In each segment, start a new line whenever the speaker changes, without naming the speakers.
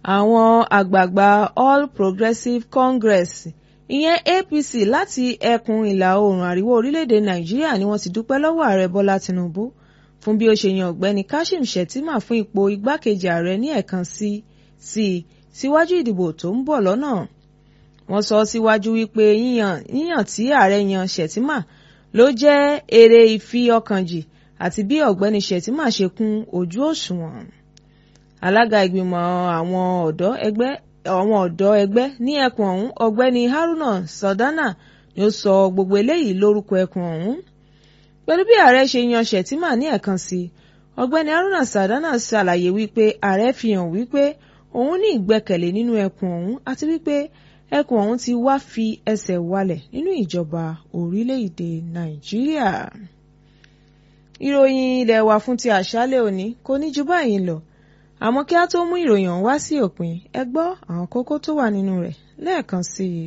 àwọn àgbààgbà All Progressives Congress ìyẹn APC láti ẹkùn ìlà oòrùn àríwá orílẹ̀-èdè Nàìjíríà ni wọ́n ti dúpẹ́ lọ́wọ́ ààrẹ Bọ́lá Tinubu fún bí ó ṣe yan ọ̀gbẹ́ni Kashim Shettima fún ipò igbákejì ààrẹ ní ẹ̀ẹ̀kan sí sí síwájú ìdìbò tó ń bọ̀ lọ́nà wọ́n sọ síwájú wípé yíyàn yíyàn tí ààrẹ yan Shettima ló jẹ́ èrè ìfi ọkàn jì àti bí ọ̀gbẹ́ni Shettima ṣe kún ojú òṣùwọ̀n alága ìgbìmọ̀ àwọn ọ̀dọ́ ẹgbẹ́ àwọn ọ̀dọ́ ẹgbẹ́ ní ẹkùn ọ̀hún ọ̀gbẹ́ni Haruna Sardana ni ó sọ gbogbo eléyìí lórúkọ ẹkùn ọ̀hún pẹ̀lú bí ààrẹ ṣe yan Shettima ní ẹ̀ẹ̀kan sí ọ̀gbẹ́ni Haruna Sardana ṣàlàyé wípé ààrẹ fi hàn wípé òun ní ìgbẹ́kẹ̀lé nínú ẹkùn ọ̀hún àti wípé ẹkùn ọ̀hún ti wá fi ẹsẹ̀ walẹ̀ nínú ìjọba orílẹ̀-èdè Nàìjíríà. ìròyìn ilé wa fún ti àṣálẹ́ òní kò ní ju báyìí lọ àmọ́ kí a tó mú ìròyìn ọ̀hún wá sí òpin ẹ gbọ́ àwọn kókó tó wà nínú rẹ̀ lẹ́ẹ̀kan sí i.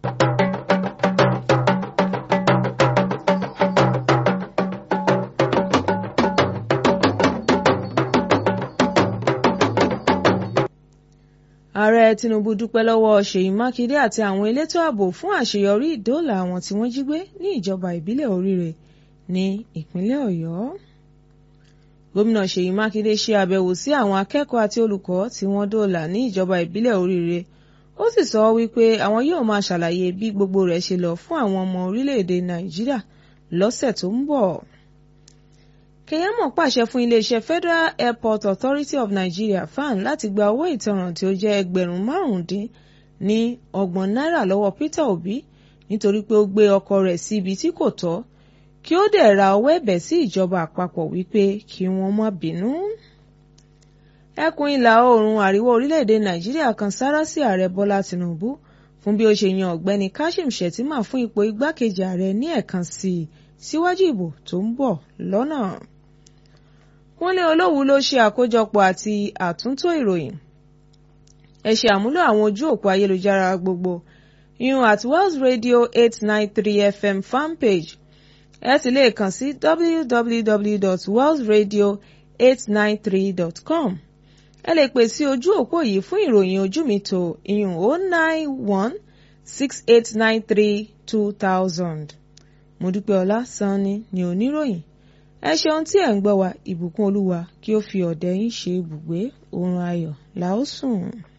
ààrẹ Tinubu dúpẹ́ lọ́wọ́ Ṣèyí Mákindé àti àwọn elétò ààbò fún àṣeyọrí ìdóòlà àwọn tí wọ́n jí gbé ní ìjọba ìbílẹ̀ Oríire ní ìpínlẹ̀ Ọ̀yọ́. Gómìnà Ṣèyí Mákindé ṣe àbẹ̀wò sí àwọn akẹ́kọ̀ọ́ àti olùkọ́ tí wọ́n dóòlà ní ìjọba ìbílẹ̀ Oríire ó sì sọ wípé àwọn yóò máa ṣàlàyé bí gbogbo rẹ̀ ṣe lọ fún àwọn ọmọ orílẹ̀-èdè Nàìjíríà lọ́sẹ̀ tó ń bọ̀. Keyamo pàṣẹ fún iléeṣẹ́ Federal Airport Authority of Nigeria FAN láti gba owó ìtanràn tí ó jẹ́ ẹgbẹ̀rún márùndín ní ọgbọ̀n náírà lọ́wọ́ Peter Obi nítorí pé ó gbé ọkọ̀ rẹ̀ sí ibi tí kò tọ́ kí ó dẹ̀ ra ọwọ́ ẹ̀bẹ̀ sí ìjọba àpapọ̀ wípé kí wọ́n má bínú. ẹkùn ìlà oòrùn àríwá orílẹ̀-èdè Nàìjíríà kan sáárá sí ààrẹ Bọ́lá Tinubu fún bí ó ṣe yan ọ̀gbẹ́ni Kashim Shettima fún ipò igbákejì ààrẹ ní ẹ̀ẹ̀kan sí i síwájú ìbò tó ń bọ̀ lọ́nà. Kúnlé Olówú ló ṣe àkójọpọ̀ àti àtúntò ìròyìn. ẹ ṣe àmúlò àwọn ojú òpó ayélujára gbogbo ìyún at Wells Radio eight nine three FM fanpage ẹ sì lè kàn sí www.wellsradio893.com ẹ lè pè sí ojú òpó yìí fún ìròyìn ojú mi tó ìyún o nine one six eight nine three two thousand. Modúpẹ́ọlá Sanni ni oníròyìn ẹ ṣeun tí ẹ̀ ń gbọ́ wa ìbùkún olúwa kí ó fi ọ̀dẹ̀ yín ṣe ibùgbé oorun ayọ̀ la ó sùn.